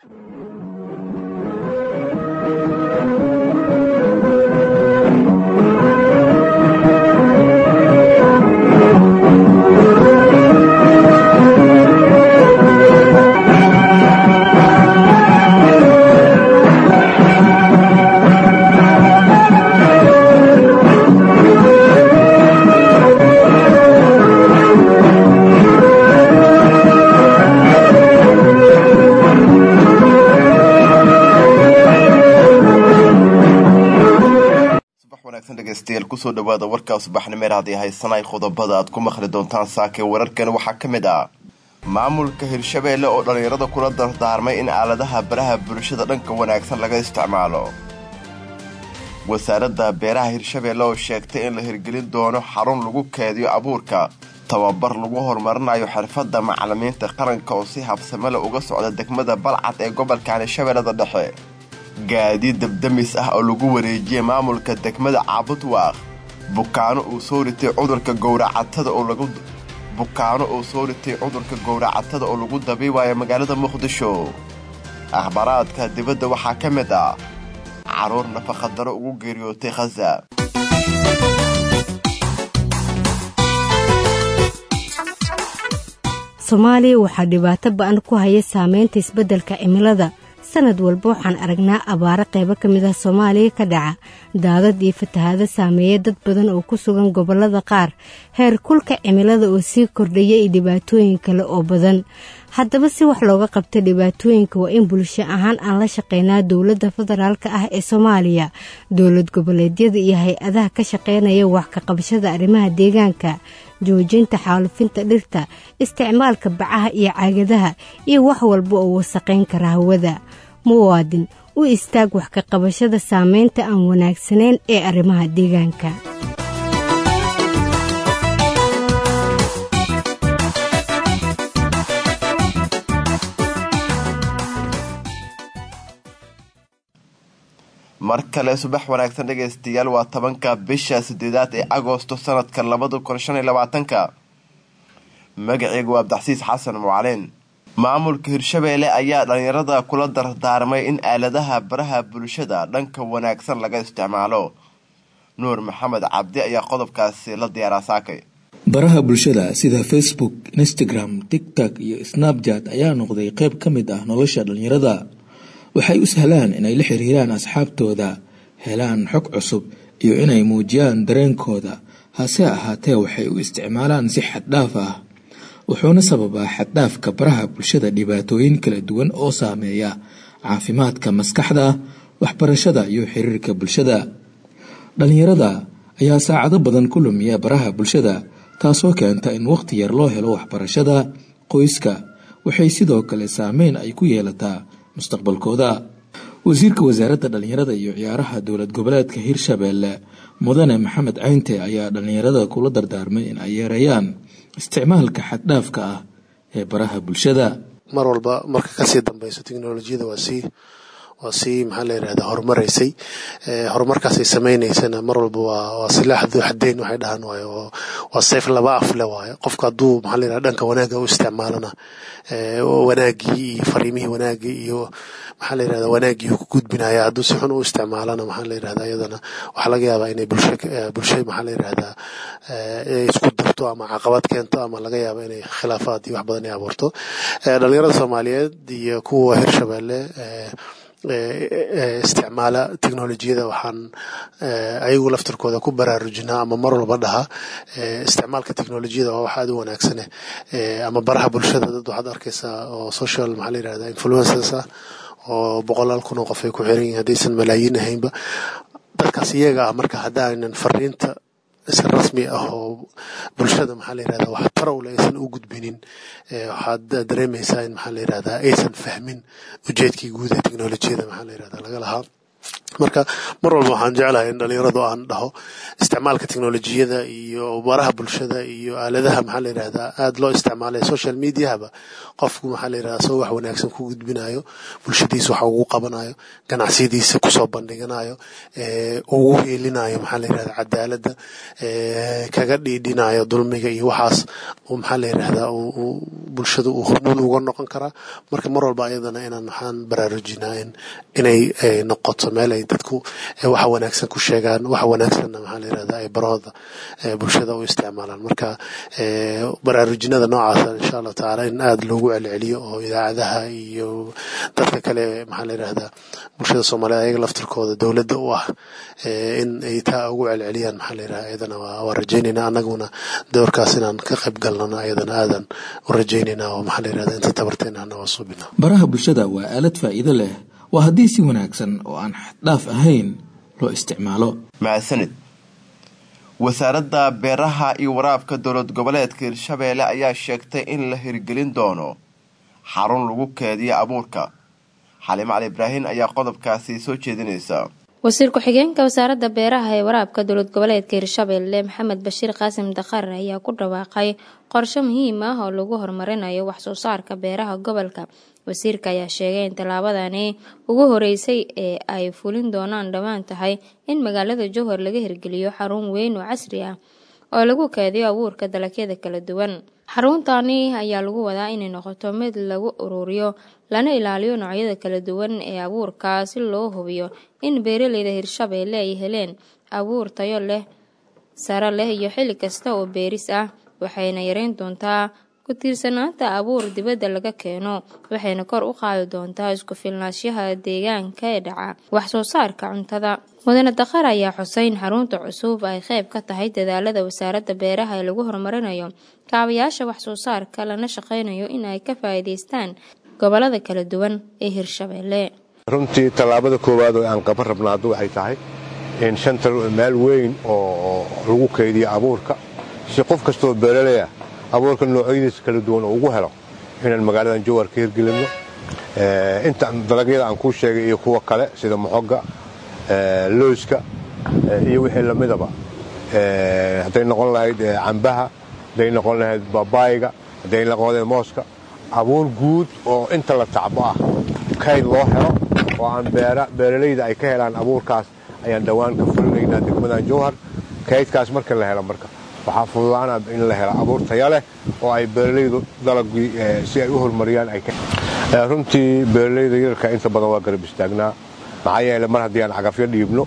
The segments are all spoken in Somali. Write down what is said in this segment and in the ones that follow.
kusoo dhawaada warkaa subaxnimeer haddii haysanay qodobada aad ku maqli doontaan saakee wararkan waxaa ka mid ah maamulka hirshabeelle oo dhallinyarada kula dardaarmay in aaladaha baraha bulshada dhanka wanaagsan laga isticmaalo wasaaradda beeraha hirshabeelle oo sheegtay in la hirgelin doono xarun lagu keediyo abuurka tababar lagu horumarinayo xirfadda macalimiinta qaranka oo si habsamele uga socda degmada balcad ee gobolkan hirshabeellada dhexe gaadiid dabdamis ah oo lagu wareejiyay maamulka degmada caabudwaaq bukaano uu soo ritay cudurka gowracatada oo lagu bukaano uu soo ritay cudurka gowracatada oo lagu dabiibayo magaalada muqdisho akhbaraadka dibadda waxaa ka mid ah carruur nafaqadaro ugu geeriyootay khaza soomaaliya waxaa dhibaato ba-an ku haya saameynta isbeddelka cimilada sanad walba waxaan aragnaa abaaro qaybo ka mid ah soomaaliya ka dhaca daadad iyo fatahaado saameeya dad badan oo ku sugan gobollada qaar heer kulka cimilada oo sii kordhaya iyo dhibaatooyin kale oo badan haddaba si wax looga qabta dhibaatooyinka waa in bulsho ahaan aan la shaqeynaa dowladda federaalk ah ee soomaaliya dowlad goboleedyada iyo hay-adaha ka shaqeynaya wax ka qabashada arrimaha deegaanka joojinta xaalufinta dhirta isticmaalka bacaha iyo caagadaha iyo wax walba oo wasaqayn kara hawada muwaadin u istaag wax ka qabashada saameynta aan wanaagsanayn ee arrimaha deegaanka mar kale subax wanaagsan dhegaystayaal waa tobanka bisha sideedaad ee agoosto sanadka labada kun shan iyo labaatanka magaceygu waa abdaxsiis xasan mucalin maamulka hirshabeelle ayaa dhallinyarada kula dardaarmay in aaladaha baraha bulshada dhanka wanaagsan laga isticmaalo nuur maxamed cabdi ayaa qodobkaasi la diyaaraa saakay baraha bulshada sida facebook instagram tigtok iyo snabjat ayaa noqday qayb ka mid ah nolosha dhallinyarada waxay u sahlaan inay la xiriiraan asxaabtooda helaan xog cusub iyo inay muujiyaan dareenkooda hase ahaatee waxay u isticmaalaan si xaddhaaf ah wuxuuna sababaa xaddhaafka baraha bulshada dhibaatooyin kala duwan oo saameeya caafimaadka maskaxda waxbarashada iyo xiriirka bulshada dhallinyarada ayaa saacado badan ku lumiya baraha bulshada taasoo keenta in waqti yar loo helo waxbarashada qoyska waxay sidoo kale saameyn ay ku yeelataa mustaqbalkooda wasiirka wasaaradda dhallinyarada iyo ciyaaraha dowlad goboleedka hirshabeelle mudane maxamed caynte ayaa dhallinyarada kula dardaarmay in ay yeereeyaan isticmaalka xaddhaafka ah ee baraha bulshada mar walba marka kasii dambeyso teknolojiyada waa sii waa sii maxaa la yirahda horumareysay horumarkaasay sameyneysana mar walba waa waa silaax duu xadeyn waxay dhahaan waayo waa sayf laba af le waayo qofka hadduu maxaa la yirahda dhanka wanaagga u isticmaalana wanaaggii iyo fariimihii wanaagii iyo maxaa la yirahda wanaaggii uu ku gudbinaya hadduu si xun u isticmaalana maxaa la yirahda iyadana waxaa laga yaabaa inay bulsho bulsho maxaa la yirahda isku darto ama caqabad keento ama laga yaaba inay khilaafaad iyo wax badan ay abuurto dhalinyarada soomaaliyeed iyo kuwa hirshabeelle isticmaala teknolojiyada waxaan ayagu laftirkooda ku baraarujinaa ama mar walba dhaha isticmaalka teknolojiyada waa wax aad u wanaagsane ama baraha bulshada dad waxaad arkaysaa oo social maxaa la yirahda influencers ah oo boqolaal kun oo qof ay ku xiran yihin haddaysan malaayiin ahaynba dadkaas iyaga ah marka haddaanan fariinta si rasmi ah oo bulshada maxaa la yirahda wax tarowle aysan u gudbinin waxaad dareemaysaa in maxaa la yirahda aysan fahmin ujeedkii guud ee teknolojiyada maxaa la yirahda laga lahaa marka mar walba waxaan jeclahay in dhalinyaradu aan dhaho isticmaalka teknolojiyada iyo baraha bulshada iyo aaladaha maxaa la yirahdaa aada loo isticmaalay social mediahaba qofku maxaa la yirahdaa soo wax wanaagsan ku gudbinayo bulshadiisa waxa ugu qabanayo ganacsiyadiisa kusoo bandhiganayo ugu heelinayo maxaa la yirahdaa cadaaladda kaga dhiidhinayo dulmiga iyo waxaas maxaa la yirahdaa bulshada uu hormuud uga noqon karaa marka mar walba ayadana inaan waxaan baraarujinaa inay noqoto meel ay dadku waxa wanaagsan ku sheegaan waxa wanaagsanna maxaa la yirahdaa ay barahooda bulshada u isticmaalaan marka baraarujinada noocaasa insha allahu tacaala in aada loogu celceliyo oo idaacadaha iyo dadka kale maxaa la yirahdaa bulshada soomaaliyeed ayaga laftirkooda dowladda u ah in ay taa ugu celceliyaan maxaa la yirahdaa ayadana waa rajaynayna annaguna doorkaas inaan ka qayb galnana ayadana aadan u rajaynayna oo maxaa la yirahdaa inta tabarteena hana waa suubina baraha bulshada waa aalad faa'iido leh waa haddii si wanaagsan oo aan xaddhaaf ahayn loo isticmaalo mahadsanid wasaaradda beeraha iyo waraabka dowlad goboleedka hirshabeelle ayaa sheegtay in la hirgelin doono xarun lagu keediyo abuurka xalimo cali ibraahin ayaa qodobkaasi soo jeedinaysa wasiir ku-xigeenka wasaaradda beeraha ee waraabka dowlad goboleedka hirshabeelle maxamed bashiir qaasim dakar ayaa ku dhawaaqay qorshe muhiim ah oo lagu horumarinayo waxsoo saarka beeraha gobolka wasiirka ayaa sheegay in tallaabadani ugu horeysay ee ay fulin doonaan dhowaan tahay in magaalada jowhar laga hirgeliyo xarun weyn oo casri ah oo lagu keediyo abuurka dalagyada kala duwan xaruntani ayaa lagu wadaa inay noqoto mid lagu ururiyo lana ilaaliyo noocyada kala duwan ee abuurka si loo hubiyo in beeraleyda hirshabeelle ay heleen abuur tayo leh sare leh iyo xilli kasta oo beeris ah waxayna yareyn doontaa ku tiirsanaanta abuur dibadda laga keeno waxayna kor u qaadi doontaa isku filnaanshaha deegaanka ee dhaca wax soo saarka cuntada mudane dakhar ayaa xusay in xarunta cusub ay qayb ka tahay dadaalada wasaaradda beeraha ee lagu horumarinayo kaabayaasha wax soo saarka lana shaqaynayo in ay ka faa'iidaystaan gobolada kala duwan ee hirshabeelle runtii tallaabada koowaad oo aan qaban rabna haddu waxay tahay in shanta meel weyn oo lagu kaydiyo abuurka si qof kastoo beeraleya abuurka noocyadiisa kala duwan oo ugu helo inaan magaaladan jowhar ka hirgelinno inta dalagyada aan kuu sheegay iyo kuwa kale sida moxoga looska iyo wixii lamidaba hadday noqon lahayd cambaha hadday noqon lahayd babaayga hadday noqon lahayd mooska abuur guud oo inta la tacbo ah kayd loo helo oo aan beeralayda ay ka helaan abuurkaas ayaan dhowaan ka fulinaynaa degmadan jowhar kaydkaas marka la helo marka waxaa fududaana in la helo abuur taya leh oo ay beeralaydu dalagii si ay u horumariyaan runtii beeralayda yararka inta badan waa garab istaagnaa maxaa yeele mar haddii aan cagafyo dhiibno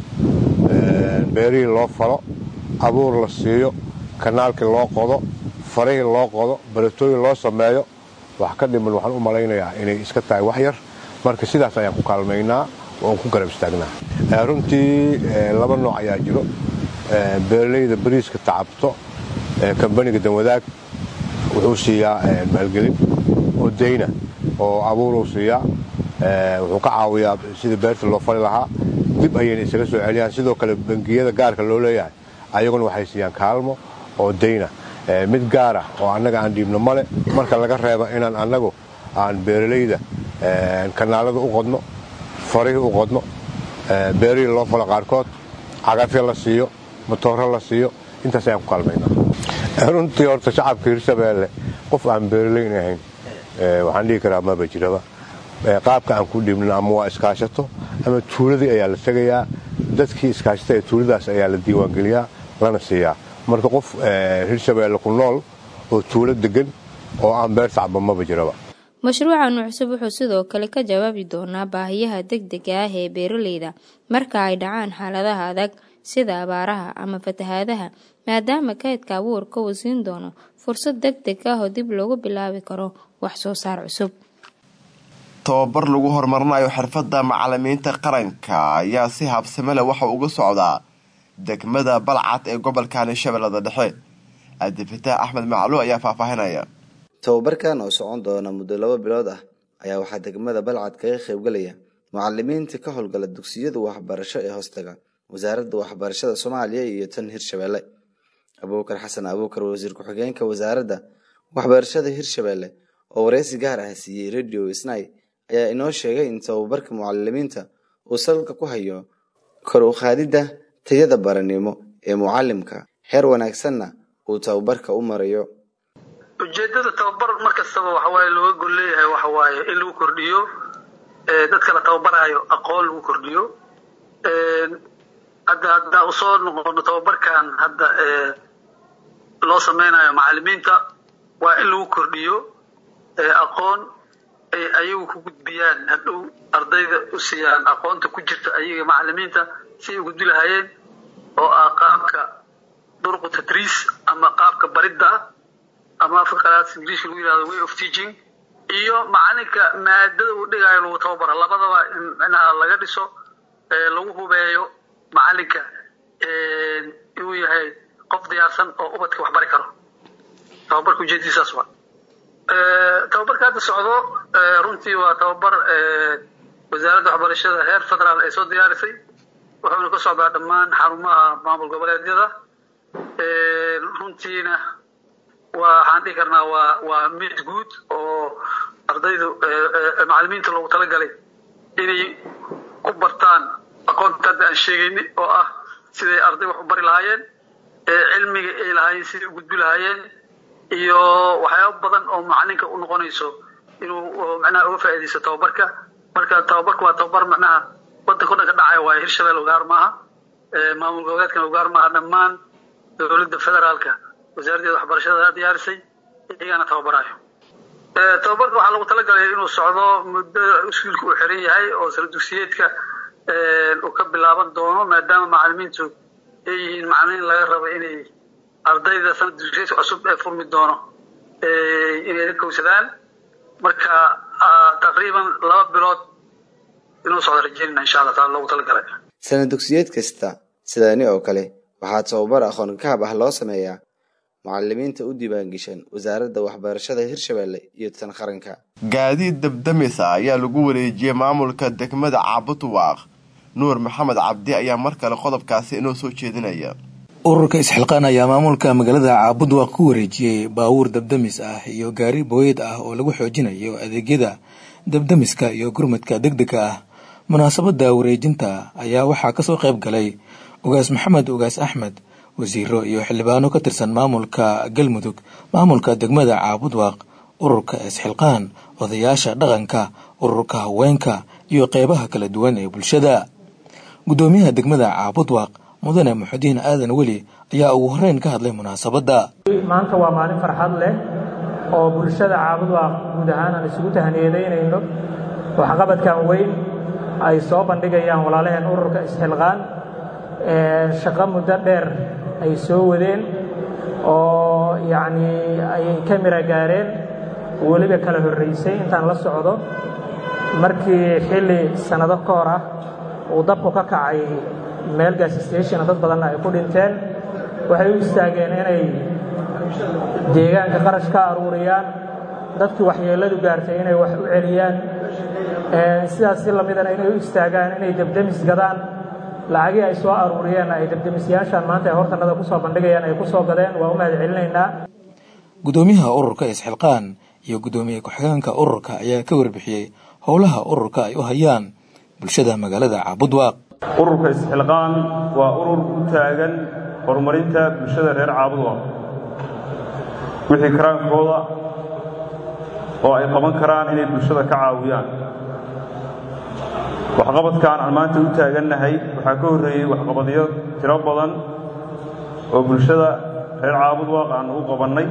beerihii loo falo abuur la siiyo kanaalkii loo qodo farihii loo qodo baratooyin loo sameeyo wax ka dhiman waxaan u malaynayaa inay iska tahay wax yar marka sidaas ayaan ku kaalmaynaa oon ku garab istaagnaa runtii laba nooc ayaa jiro beeralayda bariiska tacabto kambaniga danwadaag wuxuu siiyaa maalgelin oo dayna oo abuuruu siiyaa wuxuu ka caawiyaa sidii beerta loo fali lahaa dib ayayna isaga soo celiyaan sidoo kale bangiyada gaarka loo leeyahay ayaguna waxay siiyaan kaalmo oo dayna mid gaar ah oo annaga aan dhiibno male marka laga reebo inaan annagu aan beeralayda kanaalada u qodno farihii u qodno beerihii loo falo qaarkood cagafya la siiyo matooro la siiyo intaas ayaan ku kaalmaynaa runtii horta shacabka hirshabeelle qof aan beeralayn ahayn waxaan dhihi karaa maba jiraba qaabka aan ku dhibno ama waa iskaashato ama tuuladii ayaa la tegayaa dadkii iskaashata ee tuuladaas ayaa la diiwaangeliyaa lana siiyaa marka qof hirshabeelle ku nool oo tuulo degan oo aan beer tacba maba jiraba mashruucan cusub wuxuu sidoo kale ka jawaabi doonaa baahiyaha degdega ah ee beeraleyda marka ay dhacaan xaaladaha adag sida abaaraha ama fatahaadaha maadaama kaydka abuurka uu siin doono fursad deg deg ah oo dib loogu bilaabi karo wax soo saar cusub tababar lagu horumarinayo xirfadda macalimiinta qaranka ayaa si habsame leh waxa uga socdaa degmada balcad ee gobolkani shabeellada dhexe cabdifitaax axmed macluw ayaa faahfaahinaya tababarkan oo socon doona muddo laba bilood ah ayaa waxaa degmada balcad kaga qaybgalaya mucalimiinta ka howlgala dugsiyada waxbarasho ee hoostaga wasaaradda waxbarashada soomaaliya iyo tan hirshabeelle abuukar xasan abuukar wasiir ku-xigeenka wasaaradda waxbarashada hirshabeelle oo wareysi gaar ah siiyey radio snai ayaa inoo sheegay in tababarka mucalimiinta uu salka ku hayo kor u qaadidda tayada baranimo ee mucallimka heer wanaagsanna uu tababarka u marayo ujeedada tababar mar kastaba waxawaaye looga gol leeyahay waxa waaye in lagu kordhiyo dadka la tababarayo aqoon lagu kordhiyo hadda haddaa usoo noqono tababarkan hadda loo sameynayo macalimiinta waa in lagu kordhiyo aqoon ay ayagu ku gudbiyaan hadhow ardayda u siiyaan aqoonta ku jirta ayaga macalimiinta si ay u gudbi lahaayeen oo ah qaabka durqu tadriis ama qaabka baridda ah ama afka qalaad ingiliishka lagu yihahdo way of teaching iyo macalinka maadada uu dhigayo lagu tababara labadaba in micnaha laga dhiso lagu hubeeyo macalinka inuu yahay qof diyaarsan oo ubadka wax bari karo tababarka ujeedadiisaas waa tababarka hadda socdo runtii waa tababar wasaaradda waxbarashada heer federaal ay soo diyaarisay wuxuuna ka socdaa dhammaan xarumaha maamul goboleedyada runtiina waa waxaan dhihi karnaa waa waa mid guud oo ardaydu macalimiinta loogu talagalay inay ku bartaan aqoonta hadda aan sheegayni oo ah siday arday wax u bari lahaayeen cilmiga ay lahaayeen siday u gudbi lahaayeen iyo waxyaaba badan oo macalinka u noqonayso inuu macnaha uga faa'iidaysto tababarka marka tababarka waa tababar macnaha wadanka o dhan ka dhacaya waayo hirshabelle ugaar maaha maamul goboleedkana ugaar maaha dhammaan dowladda federaalka wasaaraddeeda waxbarashada diyaarisay iyagana tababarayo tababarka waxaa lagu talagalay inuu socdo muddo iskuulka uu xiran yahay oo sala dugsiyeedka uu ka bilaaban doono maadaama macalimiintu ay yihiin macalimiin laga rabo inay ardayda sanad dugsiyeedka cusub ee furmi doono inay ka kowsadaan marka taqriiban laba bilood inuu socdo rajeynina insha allah taala loogu talagalay sanad dugsiyeed kasta sidaani oo kale waxaa tababar aqoon kahab ah loo sameeyaa mucalimiinta u diiwaangeshan wasaaradda waxbarashada hirshabelle iyo tan qaranka gaadiid dabdamisa ayaa lagu wareejiyey maamulka degmada caabutuwaaq nuur maxamed cabdi ayaa mar kale qodobkaasi inoo soo jeedinaya ururka isxilqaan ayaa maamulka magaalada caabudwaaq ku wareejiyey baabuur dabdamis ah iyo gaari booyad ah oo lagu xoojinayo adeegyada dabdamiska iyo gurmadka degdega ah munaasabada wareejinta ayaa waxaa kasoo qayb galay ugaas maxamed ugaas axmed wasiiro iyo xildhibaano ka tirsan maamulka galmudug maamulka degmada caabudwaaq ururka isxilqaan odayaasha dhaqanka ururka haweenka iyo qeybaha kala duwan ee bulshada gudoomiyaha degmada caabudwaaq mudane muxudiin aadan weli ayaa ugu horeyn ka hadlay munaasabadda maanta waa maalin farxad leh oo bulshada caabudwaaq guud ahaan aan isugu tahaniyadeynayno waxqabadkan weyn ay soo bandhigayaan walaalaheen ururka isxilqaan shaqo muddo dheer ay soo wadeen oo yacnii ay ka mira gaareen weliba kala horraysay intaan la socdo markii xilli sannado ka hor ah uu dabku ka kacay meel gas stationa dad badanna ay ku dhinteen waxay u istaageen inay deegaanka qarash ka aruuriyaan dadkii waxyeelladu gaartay inay wax u celiyaan sidaas si lamidana inay u istaagaan inay debdemis gadaan lacagii ay soo aruuriyeen ay debdemisyaashan maanta ay hortanada ku soo bandhigayaan ay ku soo gadeen waa u mahad celinaynaa gudoomiyaha ururka isxilqaan iyo gudoomiye ku-xigeenka ururka ayaa ka warbixiyey howlaha ururka ay u hayaan bulshada magaalada caabudwaaq ururka isxilqaan waa urur u taagan horumarinta bulshada reer caabudwaaq wixii karaankooda oo ay qaban karaan inay bulshada ka caawiyaan waxqabadkan aan maanta u taagannahay waxaa ka horreeyey waxqabadyo tiro badan oo bulshada reer caabudwaaq aan u qabannay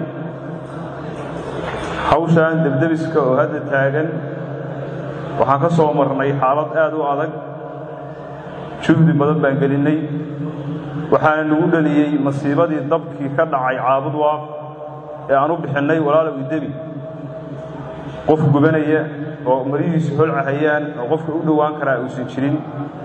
hawshan debdebiska oo hadda taagan waxaan ka soo marnay xaalad aad u adag juhdi badan baan gelinnay waxaana nagu dhaliyey masiibadii dabkii ka dhacay caabudwaaq ee aan u bixinnay walaalow idebi qof gubanaya oo marihiisu holcahayaan oo qofka u dhowaan karaa uusan jirin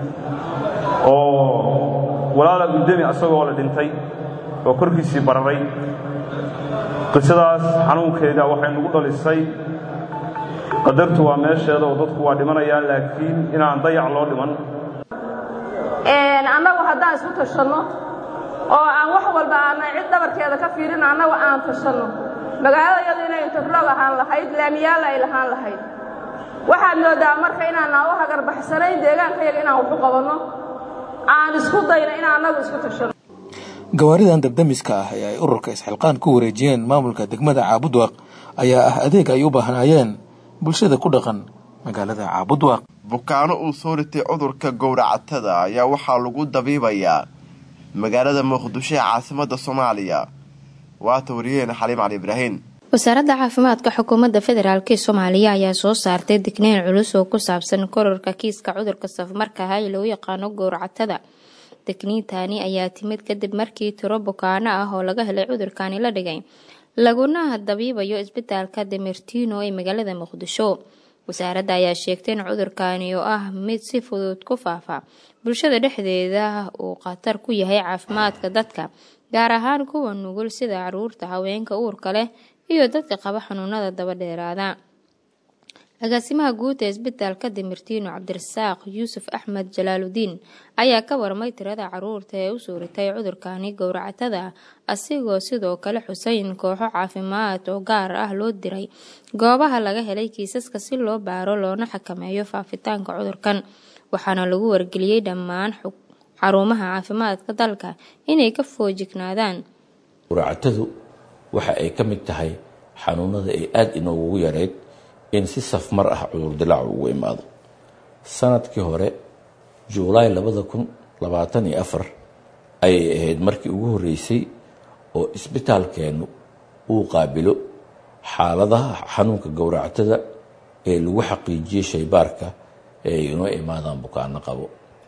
oo walaalow idemi asagoo la dhintay oo korkiisii bararay qisadaas xanuunkeeda waxay nagu dhalisay qadartu waa meesheeda oo dadku waa dhimanayaan laakiin inaan dayac loo dhiman annagu haddaan isku tashanno oo aan wax walba aanan cid dhabarkeeda ka fiirin annagu aan tashanno magaalada iyadu inay interlog ahaan lahayd laamiyaalla ay lahaan lahayd waxaad moodaa marka inaanaan u hagarbaxsanayn deegaanka yaga inaan waxu qabanno aan isku dayno in annagu isku tashano gawaaridan dabdamiska ah ee ay ururka isxilqaan ku wareejiyeen maamulka degmada caabudwaaq ayaa ah adeeg ay u baahnaayeen bulshada ku dhaqan magaalada caabudwaaq bukaano uu soo ritay cudurka gowracatada ayaa waxaa lagu dabiibayaa magaalada muqdisho ee caasimada soomaaliya waata wariyaheena xaliim cali ibraahin wasaaradda caafimaadka xukuumadda federaalk ee soomaaliya ayaa soo saartay digneyn culus oo ku saabsan kororka kiiska cudurka safmarkaha ee lagu yaqaano gowracatada digniintani ayaa timid kadib markii tiro bukaano ah oo laga helay cudurkani la dhigay laguna dabiibayo isbitaalka demertino ee magaalada muqdisho wasaaradda ayaa sheegtay in cudurkani oo ah mid si fudud ku faafa bulshada dhexdeeda uu khatar ku yahay caafimaadka dadka gaar ahaan kuwa nugul sida caruurta haweenka uurka leh iyo dadka qaba xanuunada daba dheeraada agaasimaha guud ee isbitaalka demertino cabdirasaaq yuusuf axmed jalaaludiin ayaa ka warmay tirada caruurta ee u suuritay cudurkani gowracatada asigoo sidoo kale xuseyn kooxo caafimaad oo gaar ah loo diray goobaha laga helay kiisaska si loo baaro loona xakameeyo faafitaanka cudurkan waxaana lagu wargeliyey dhammaan xarumaha caafimaadka dalka inay ka foojignaadaan gowracatadu waxa ay ka mid tahay xanuunada ay aada inoogugu yareyd in si safmar ah cudur dilaacu ugu imaado sanadkii hore juulaay labada kun labaatan iyo afar ayay ahayd markii ugu horreysay oo isbitaalkeennu uu qaabilo xaaladaha xanuunka gowracatada ee lagu xaqiijiyey shaybaarka ee ay inoo imaadaan bukaano qabo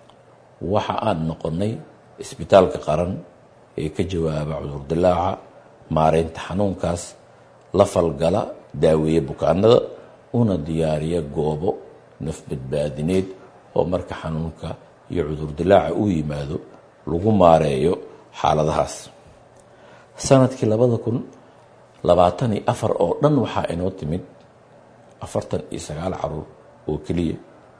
waxa aan noqonnay isbitaalka qaran ee ka jawaaba cudur dilaaca maareynta xanuunkaas la falgala daaweeye bukaanada una diyaariya goobo nafbadbaadineed oo marka xanuunka iyo cudur dilaaca uu yimaado lagu maareeyo xaaladahaas sanadkii labada kun labaatan iyo afar oo dhan waxaa inoo timid afartan iyo sagaal caruur oo keliya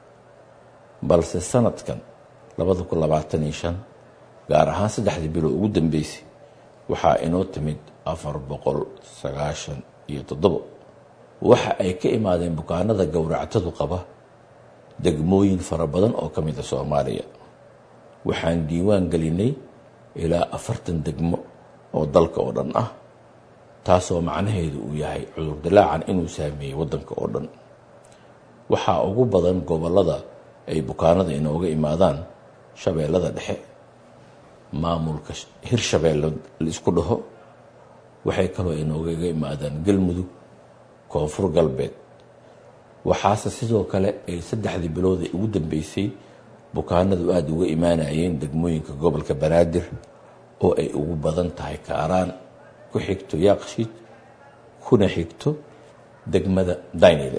balse sanadkan labada kun labaatan iyo shan gaar ahaan saddexdii bilo ugu dambeysay waxaa inoo timid afar boqol sagaashan iyo toddobo waxa ay ka imaadeen bukaanada gowractadu qaba degmooyin fara badan oo ka mid a soomaaliya waxaan diiwaan gelinay ilaa afartan degmo oo dalka oo dhan ah taasoo macnaheedu uu yahay cudur dilaacan inuu saameeyey waddanka oo dhan waxaa ugu badan gobollada ay bukaanada inooga imaadaan shabeellada dhexe maamulka hirshabeelle la isku dhaho waxay kaloo inoogaga imaadaan galmudug koonfur galbeed waxaase sidoo kale ay saddexdii bilooda ugu dambeysay bukaanadu aada uga imaanayeen degmooyinka gobolka banaadir oo ay ugu badan tahay kaaraan ku xigto yaaqshiid kuna xigto degmada daynile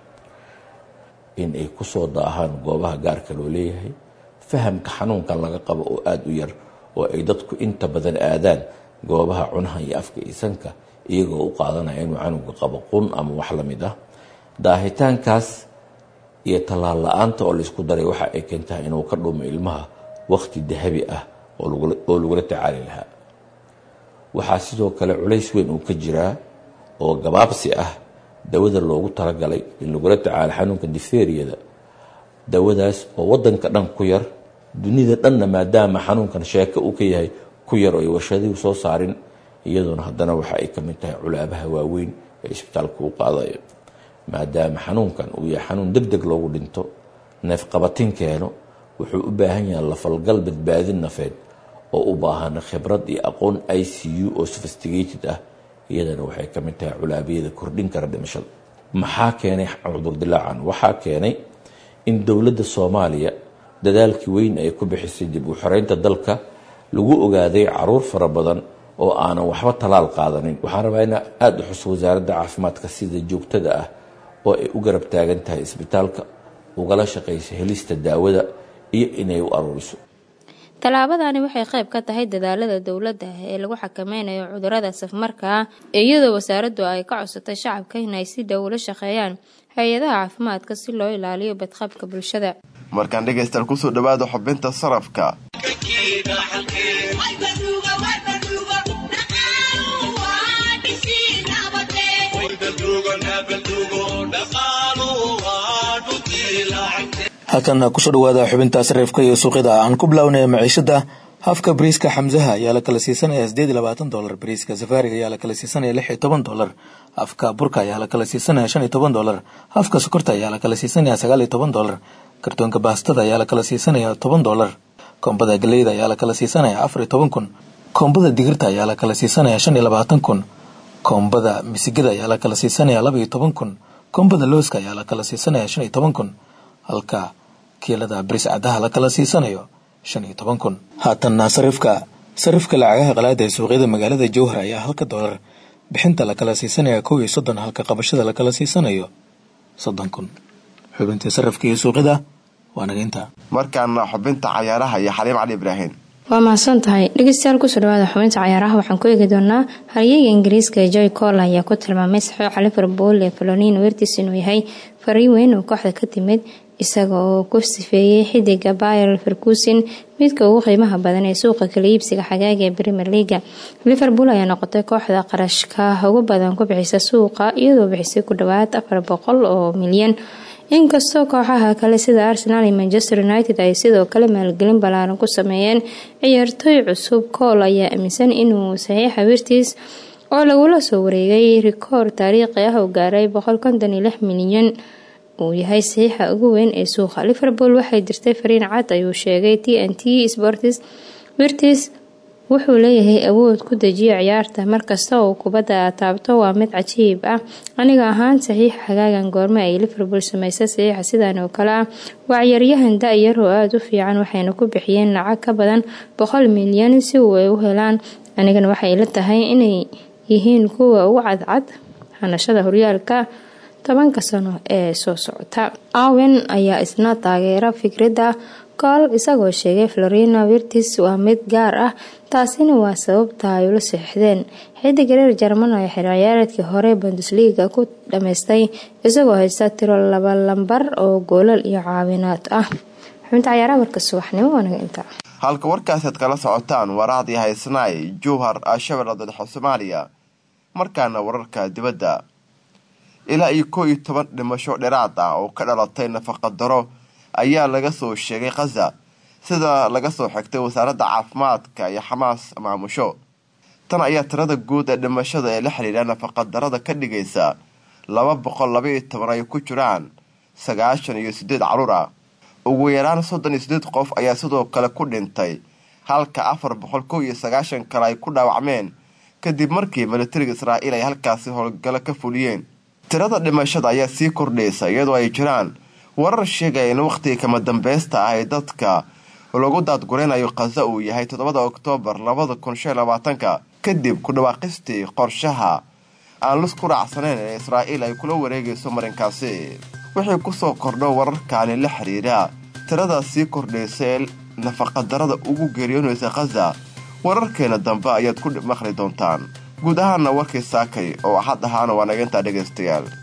in ay kusoo daahaan goobaha gaarka loo leeyahay fahamka xanuunkan laga qabo oo aada u yar oo ay dadku inta badan aadaan goobaha cunaha iyo afka iyo sanka iyagoo u qaadanaya inuu canuga qabo qun ama wax la mid ah daahitaankaas iyo tallaal la-aanta oo laysku daray waxa ay keentaa inuu ka dhumo ilmaha wakhti dahabi ah oo lagula tacaali lahaa waxaa sidoo kale culays weyn uu ka jiraa oo gabaabsi ah dawada loogu talagalay in lagula tacaalo xanuunka difteriyada dawadaas oo wadanka dhan ku yar dunida dhanna maadaama xanuunkan sheeko uu ka yahay ku yar oo ay warshadihu soo saarin iyadoona haddana waxa ay ka mid tahay culaabaha waaweyn ee isbitaalka u qaadayo maadaama xanuunkan uu yahay xanuun deg deg loogu dhinto neefqabatin keeno wuxuu u baahan yahay lafalgal badbaadin nafeed oo u baahan khibrad iyo aqoon i c u oo sophisticated ah iyadana waxay ka mid tahay culaabiyada kordhin kara dhimashada maxaa keenay cudur dilaacan waxaa keenay in dowladda soomaaliya dadaalkii weyn ay ku bixisay dib u xoreynta dalka lagu ogaaday caruur fara badan oo aanan waxba talaal qaadanin waxaan rabaa ina aada u xuso wasaaradda caafimaadka sida joogtada ah oo ay u garab taagan tahay isbitaalka ugala shaqaysa helista daawada iyo inay u aruuriso tallaabadani waxay qayb ka tahay dadaalada dowladda ee lagu xakameynayo cudurada safmarka ah iyadoo wasaaraddu ay ka codsatay shacabka inay si dhow ula shaqeeyaan hay-adaha caafimaadka si loo ilaaliyo badqabka bulshada markaan dhegaystaal kusoo dhawaada xubinta sarafka halkan kusoo dhawaada xubinta sarifka iyo suuqyada aan ku bilownay maciishada hafka bariiska xamsaha ayaa la kala siisanaya sideed iyo labaatan dolar bariiska safaariga ayaa la kala siisanaya lix iyo toban dolar hafka burka ayaa la kala siisanaya shan iyo toban dolar hafka sokorta ayaa la kala siisanaya sagaal iyo toban dolar kartoonka baastada ayaa la kala siisanaya toban dolar koombada galeyda ayaa la kala siisanaya afar iyo toban kun koombada digirta ayaa la kala siisanaya shan iyo labaatan kun koombada misigada ayaa la kala siisanaya laba iyo toban kun koombada looska ayaa la kala siisanaya shan iyo toban kun halka kiilada baris cadaha la kala siisanayo shan iyo toban kun haatanna sarifka sarifka lacagaha qalaada ee suuqyada magaalada jowhar ayaa halka dolar bixinta la kala siisanaya kow iyo soddon halka qabashada la kala siisanayo soddon kun xubintii sarifka iyo suuqyada waa naga intaa markaana xubinta cayaaraha iyo xaliim cali ibraahim waa mahadsan tahay dhegeystayaal kusoo dhawaada xubinta cayaaraha waxaan ku eegi doonaa haryeyga ingiriiska joy col ayaa ku tilmaamay saxiixa liverpool ee faloniin wertis inuu yahay fariin weyn oo kooxda ka timid isaga oo ku sifeeyey xidiga bayer ferguson midka ugu qiimaha badan ee suuqa kala iibsiga xagaaga ee premier leaga liverpool ayaa noqotay kooxda qarashka ugu badan ku bixisa suuqa iyadoo bixisay ku dhawaad afar boqol oo milyan inkastoo kooxaha kale sida arsenal iyo manchester united ay sidoo kale maalgelin ballaaran ku sameeyeen ciyaartooy cusub kool ayaa aaminsan inuu saxiixa wirtis oo lagula soo wareegay rikoor taariikhi ah oo gaaray boqol konton iyo lix milyan uu yahay saxiixa ugu weyn ee suuqa liverpool waxay dirtay fariin cad ayuu sheegay t n t sports wirtis wuxuu leeyahay awood ku dejiyo ciyaarta markasta oo kubadda aad taabto waa mid cajiib ah aniga ahaan saxiixa xagaagan goorme ay liverpool sameysay saxiixa sidan oo kale ah waa ciyaaryahan da-yar oo aada u fiican waxayna ku bixiyeen lacag ka badan boqol milyan si uu ay u helaan anigana waxay la tahay inay yihiin kuwa ugu cadcad hanashada horyaalka tobanka sano ee soo socota awen ayaa isna taageera fikradda kool isagoo sheegay florina wirtis waa mid gaar ah taasina waa sababta ay ula saxiixdeen xidiga reer jarman oo xir ciyaareedkii hore bundesliga ku dhameystay isagoo haysta tiro laba lambar oo goolal iyo caawinaad ah xubinta cayaaraha warka subaxnimo waanaga intaa halka warkaasaad kala socotaan waraaqdii haysnaay jowhar shabeella dadaxa soomaaliya markaana wararka dibadda ilaa iyo koo iyo toban dhimasho dheeraad ah oo ka dhalatay nafaqadaro ayaa laga soo sheegay khaza sida laga soo xigtay wasaaradda caafimaadka iyo xamaas maamusho tan ayaa tirada guud ee dhimashada ee la xidhiidha nafaqadarada ka dhigaysa laba boqol laba iyo toban ay ku jiraan sagaashan iyo sideed caruur ah ugu yaraan soddon iyo sideed qof ayaa sidoo kale ku dhintay halka afar boqol kow iyo sagaashan kale ay ku dhaawacmeen kadib markii militariga israa'iil ay halkaasi howlgalo ka fuliyeen tirada dhimashada ayaa sii kordhaysa iyadoo ay jiraan warar sheegaya in wakhtiga kama dambeysta ah ee dadka lagu daadgureynayo khaza uu yahay toddobada oktoobar labada kun shan labaatanka kadib ku dhawaaqistii qorshaha aan lus ku raacsanayn ee israa'iil ay kula wareegayso marinkaasi wixii kusoo kordho wararkaani la xiriira tirada sii kordhaysa ee nafaqadarada ugu geeriyoonaysa khaza wararkeena dambe ayaad ku maqli doontaan guud ahaana warkii saakay oo axad ahaana waa naga intaa dhegaystayaal